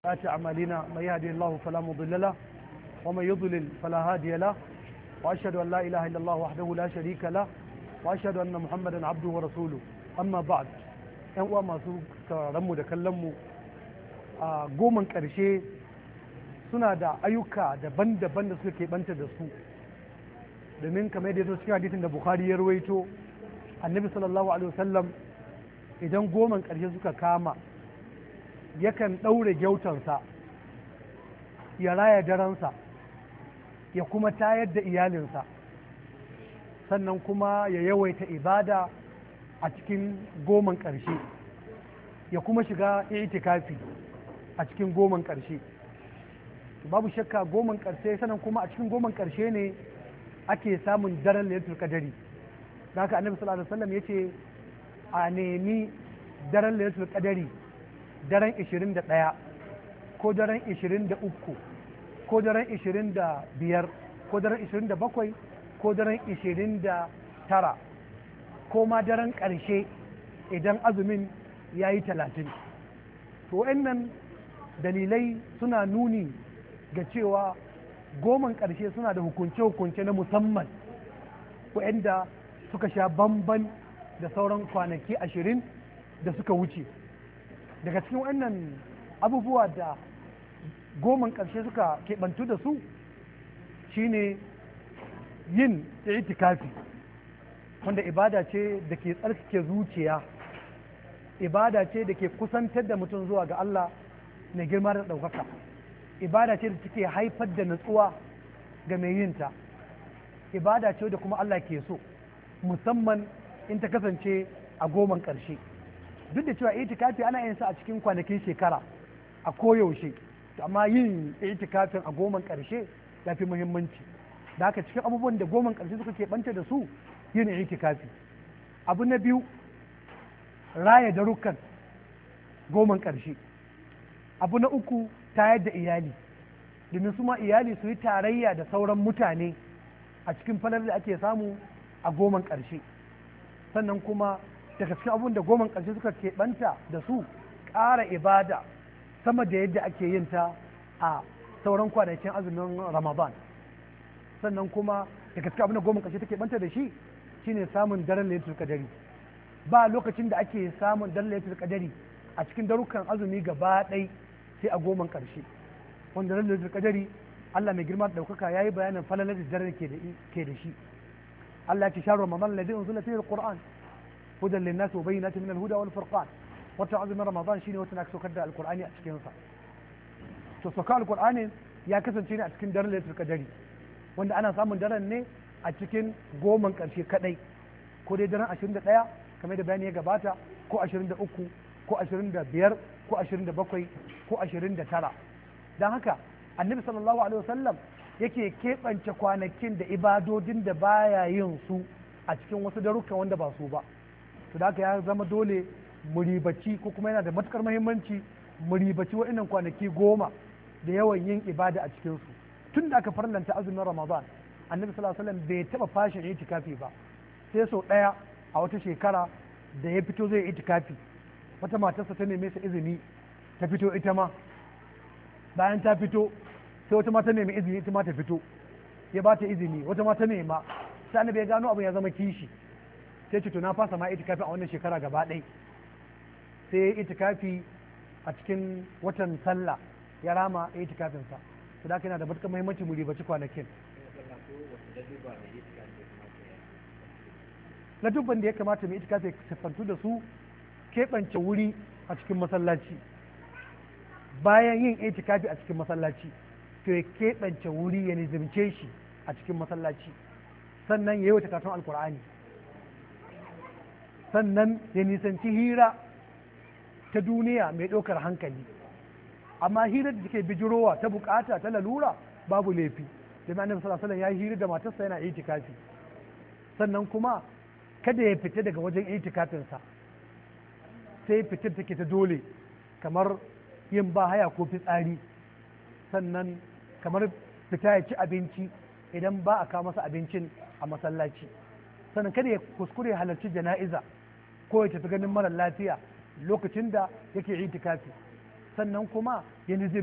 سيئات أعمالنا من يهدي الله فلا مضل له ومن يضلل فلا هادي له وأشهد أن لا إله إلا الله وحده لا شريك له وأشهد أن محمدا عبده ورسوله أما بعد ‘yan uwa masu mu da kallonmu a goman ƙarshe suna da ayyuka daban-daban da suka keɓanta da su domin kamar yadda cikin hadisin da bukhari ya rawaito annabi sallallahu alaihi wasallam idan goman ƙarshe suka kama yakan ɗaure gyautarsa ya raya daransa ya kuma tayar da iyalinsa sannan kuma ya yawaita ibada a cikin goman ƙarshe ya kuma shiga itikafi a cikin goman ƙarshe babu shakka goman ƙarshe sannan kuma a cikin goman ƙarshe ne ake samun daren lailatul qadari da haka annabi sallallahu alaihi wasallam yace a nemi daren lailatul qadari daren 21 ko daren 23 ko daren 25 ko daren 27 ko daren 29 ko ma daren ƙarshe idan azumin ya yi talatin to wa'annan dalilai suna nuni ga cewa goman ƙarshe suna da hukunce-hukunce na musamman wa'anda suka sha bamban da sauran kwanaki ashirin da suka wuce daga cikin wannan abubuwa da goman ƙarshe suka keɓantu da su shine yin itikafi wanda ibada ce da ke tsarkake zuciya ibada ce da ke kusantar da mutum zuwa ga Allah mai girma da ɗaukaka ibada ce da take haifar da natsuwa ga mai yinta ibada ce da kuma Allah ke so musamman in ta kasance a goman ƙarshe duk da cewa itikafi ana yin sa a cikin kwanakin shekara a koyaushe amma yin itikafin a goman ƙarshe ya fi muhimmanci da haka cikin abubuwan da goman ƙarshe suka keɓanta da su yin itikafi abu na biyu raya darukan goman ƙarshe abu na uku tayar da iyali domin su ma iyali su yi tarayya da sauran mutane a cikin falar da ake samu a goman ƙarshe sannan kuma daga cikin abun da goman ƙarshe suka keɓanta da su ƙara ibada sama da yadda ake yin ta a sauran kwanakin azumin ramadan sannan kuma daga cikin abin da goman ƙarshe take banta da shi shine samun daren lailatul qadari ba lokacin da ake samun daren lailatul qadari a cikin darukan azumi gaba ɗai sai a goman ƙarshe wanda daren lailatul qadari Allah mai girma da ɗaukaka yayi bayanin falalar da daren ke da shi Allah ya ce sharu ramadan ladhi unzila fihi alquran hudan linnas wa bayyinatin min alhuda wal furqan wata azumin ramadan shine wata na saukar da alqur'ani a cikin sa to sauka alqur'ani ya kasance ne a cikin daren lailatul qadari wanda ana samun daren ne a cikin goman ƙarshe kadai ko dai daren 21 kamar da bayani ya gabata ko 23 ko 25 ko 27 ko 29 don haka annabi sallallahu alaihi wasallam yake keɓance kwanakin da ibadodin da baya yin su a cikin wasu darukan wanda ba su ba to da haka ya zama dole muribaci ko kuma yana da matukar muhimmanci muribaci waɗannan kwanaki goma da yawan yin ibada a cikinsu tun da aka farlanta azumin ramadan annabi sallallahu alaihi wasallam bai taba fashin itikafi ba sai sau daya a wata shekara da ya fito zai itikafi wata matarsa ta neme sa izini ta fito ita ma bayan ta fito sai wata ma ta nemi izini ita ma ta fito ya ba ta izini wata ma ta nema sai annabi ya gano abin ya zama kishi sai ce to na fasa ma itikafi a wannan shekara gaba ɗaya sai ya itikafi a cikin watan sallah ya rama itikafinsa su da yana da matuƙar muhimmanci mu ribaci kwanakin na dubban da ya kamata mu itikafi siffantu da su keɓance wuri a cikin masallaci bayan yin itikafi a cikin masallaci to ya keɓance wuri ya nizimce shi a cikin masallaci sannan ya yi wata katon alkur'ani sannan ya nisanci hira ta duniya mai ɗaukar hankali amma hirar da take bijirowa ta bukata ta lalura babu laifi da annabi sallallahu alaihi ya yi hira da matarsa yana itikafi sannan kuma kada ya fita daga wajen itikafinsa sai fitar take ta dole kamar yin ba haya ko fitsari sannan kamar fita ya ci abinci idan ba a kawo masa abincin a masallaci sannan kada ya kuskure halarci jana'iza ko ya tafi ganin mara lafiya lokacin da yake itikafi sannan kuma ya